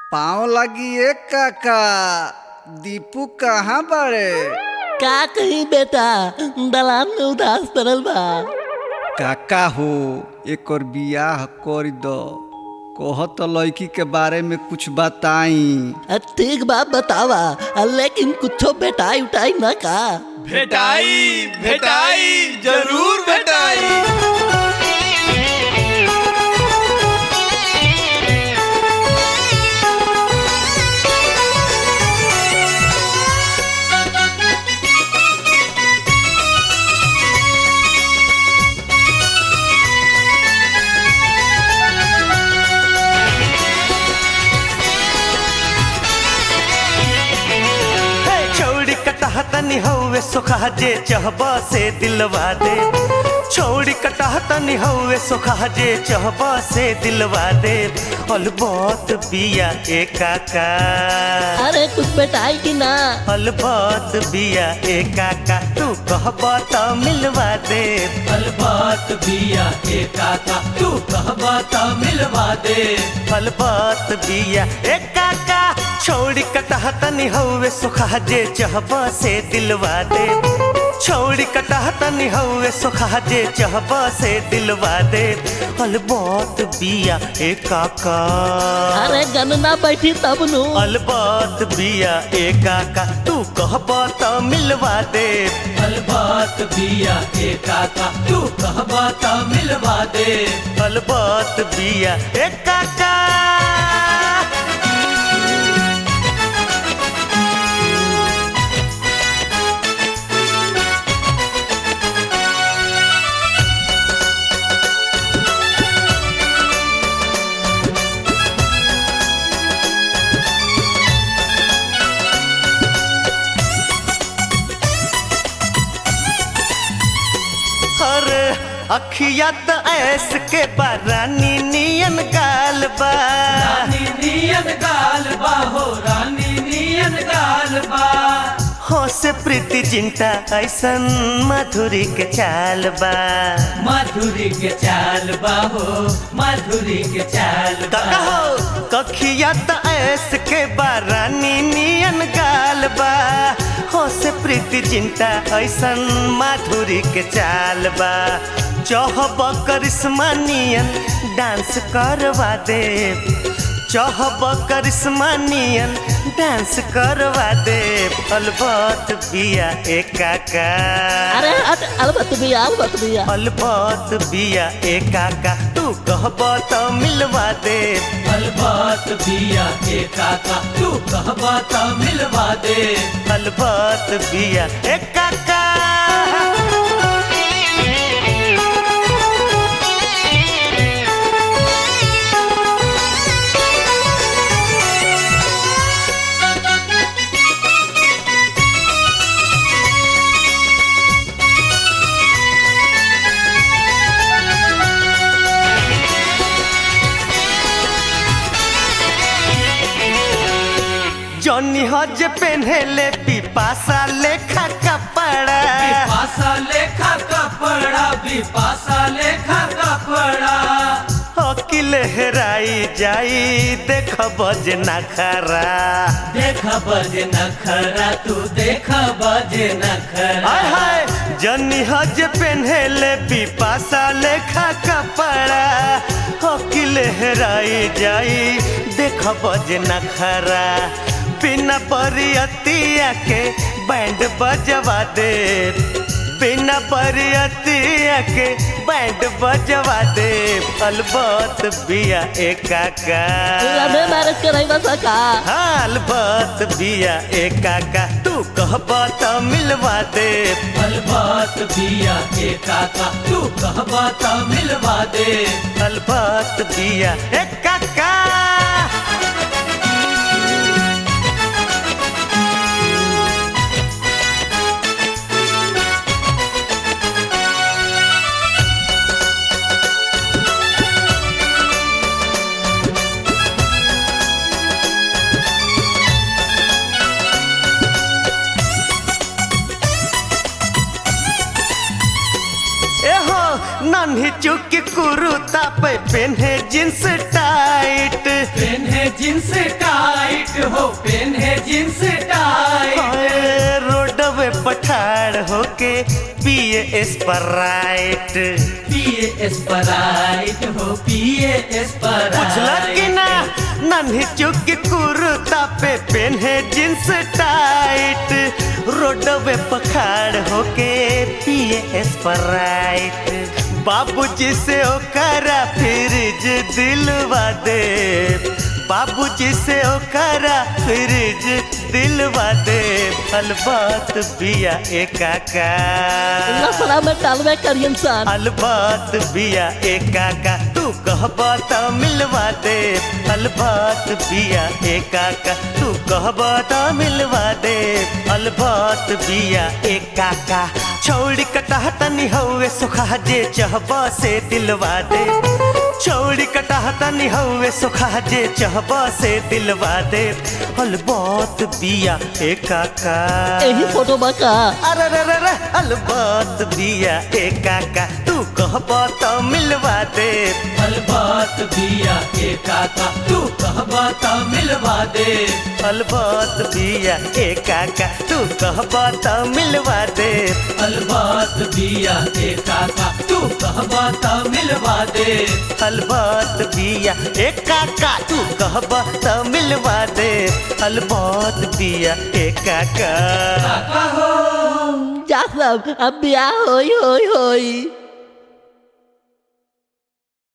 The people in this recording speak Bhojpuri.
पाँव लगी एक काका दीपू कहाँ बड़े का कही बेटा दलान में उदास पड़ल बा काका हो एक और बियाह कर दो कह तो लड़की के बारे में कुछ बताई अ, ठीक बा बतावा अ, लेकिन कुछो बेटाई उठाई न का भेटाई भेटाई जरूर भेटाई छौड़ी कटह तनी हौवे सोखा जे चहब से दिलवा दे छौड़ी कटह तनी हौवे सोखा जे चहब से दिलवा दे अलबत बिया ए काका अरे कुछ बेटाई की ना अलबत बिया ए काका तू कहब त मिलवा दे अलबात बिया ए काका तू कहबा त मिलवा दे अलबत बिया ए काका छौड़ी कटह तनी हौवे सोखा जे चहब से दिलवा दे छौड़ी कटह तनी हौवे सोखा जे चहब से दिलवा दे अलबत बिया ए काका अरे गनना बैठी तब नु अलबत बिया ए काका तू कहब त मिलवा दे अलबात बिया ए काका तू कहबा त मिलवा दे अलबत बिया ए काका हर अखिया त ऐस के बारानी नियन गाल बा रानी नियन गाल बा हो रानी नियन गाल बा हो से प्रीति जिंटा ऐसन मधुरी के चाल बा माधुरी के चाल बा हो माधुरी के चाल बा काका हो कखिया त ऐस के बारानी नियन गाल बा हो से प्रीति जिंटा ऐसन माधुरी के चाल बा चहब करिश्मा नियन डांस करवा दे चहब करिश्मा नियन डांस करवा दे अलबत बिया ए काका अरे हट अलबत बिया अलबत बिया अलबत बिया ए काका तू कहब त मिलवा दे अलबात बिया ए काका तू कहबा त मिलवा दे अलबत बिया ए काका जॉनी हज पेन्हेले पिपासा लेखा कपड़ा बिपासा लेखा कपड़ा बिपासा लेखा कपड़ा अकिल हेराई जाई देख बज नखरा देख बजे नखरा तू देख बजे नखरा हाय हाय जनी हज पेन्हेले पिपासा लेखा कपड़ा अकिल हेराई जाई देख बज नखरा बिना बरियतिया के बैंड बजवा दे बिना बरियतिया के बैंड बजवा दे अलबत बिया ए काका लवे मैरिज कराई बस का अलबत बिया ए काका तू कहब त मिलवा दे अलबात बिया ए काका तू कहबा त मिलवा दे अलबत बिया ए काका एहो नन्ही चुकी कुरुता पे पेन्हे जींस टाइट पेन्हे जींस टाइट हो पेन्हे जींस टाइट हाय, रोडवे पठार होके पिए स्प्राइट पिए स्प्राइट हो पिए बुझला कि ना स्प्राइट नन्ही चुकी कुर्ता पे पेन्हे जींस टाइट रोडवे पखाड़ होके पिए स्प्राइट बाबूजी से ओकरा फ्रिज दिलवा दे बाबूजी से ओकरा फ्रिज दिलवा दे अलबात बिया एकाका लफड़ा में डालवे करियन सन अलबात बिया एकाका तू कहबा त मिलवा दे अलबात बिया एकाका तू कहबा त मिलवा दे अलबात बिया एकाका छौड़ी कटाह तनी हौवे सुखा जे चहबा से दिलवा दे छौड़ी कटाह तनी हौवे सुखा जे चहबा से दिलवा दे अलबात बिया एकाका यही फोटो बका अरे रे रे रे अलबात बिया एकाका तू कहबा त मिलवा दे अलबात बिया के काका तू कहबा त मिलवा दे अलबात बिया एकाका तू कहबा त मिलवा दे अलबात बिया के काका तू कहबा त मिलवा दे अलबात बिया एकाका तू कहबा त मिलवा दे अलबात बिया एकाका काका हो जा सब अब ब्याह होई होई होई